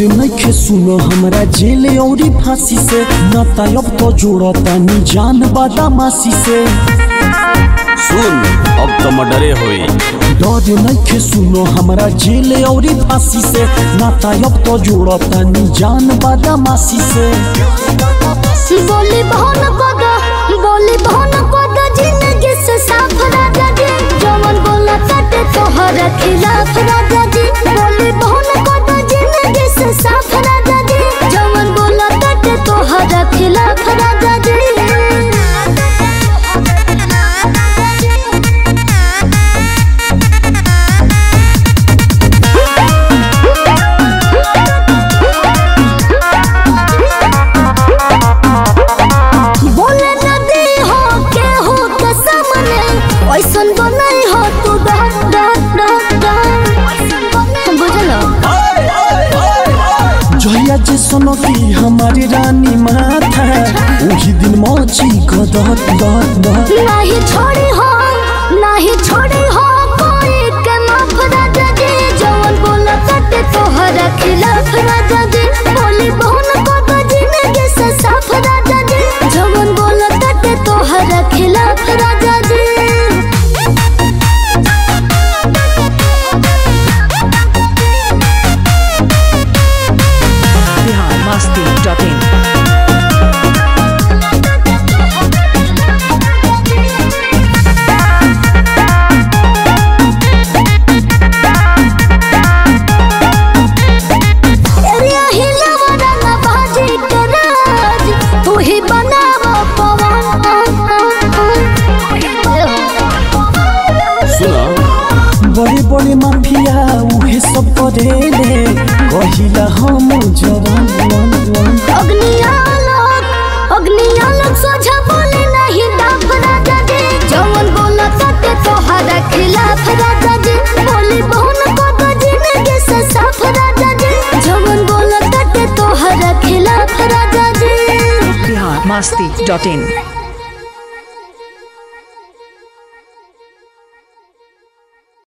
डर नइखे सुनो हमरा जेल औरी फांसी से नाता अब तो जोड़ता नी जान बदमाशी से सुन अब तो मर्डरे होई डर नइखे सुनो हमरा जेल औरी फांसी से नाता अब तो जोड़ता नी जान बदमाशी से बोली बहन पद बोली बहन पद जिंदगी से साफ राजा जी जवन बोला काटे तोहर खिलाफ राजा जी बोली बहन पद जिंदगी से साफ राजा जी जवन बोला काटे तोहर खिलाफ राजा जी बोले नदी हो के हो के सामने ऐसन बनई हो तू डर डर डर डर बुझलो जहिया जे सुनो की हमारी रानी माथा वही दिन मौची गदर दर दर नहीं छोड़ी हो नहीं छोड़ी हो कोई के माफ राजा जी जवन बोला कटे तोहर खिलाफ राजा जी बोली बहुन को तो जिंदगी से साफ राजा जी जवन बोला कटे तोहर खिलाफ राजा जी biharmasti.in एरिया हिलावा रंगा बाजी के राज तू ही बनावा पवन सुन बड़े बड़े माफिया उहे सब करेले कहिला हम जवान वन वन अग्नियालोक अग्नियालोक सोझा बोले नहीं डाफ राजा जी जवन बोला सत्य तोहरा खिलाफ राजा जी बोली बहुन को तो जिंदगी से साफ राजा जी जवन बोला सत्य तोहरा खिलाफ राजा जी biharmasti.in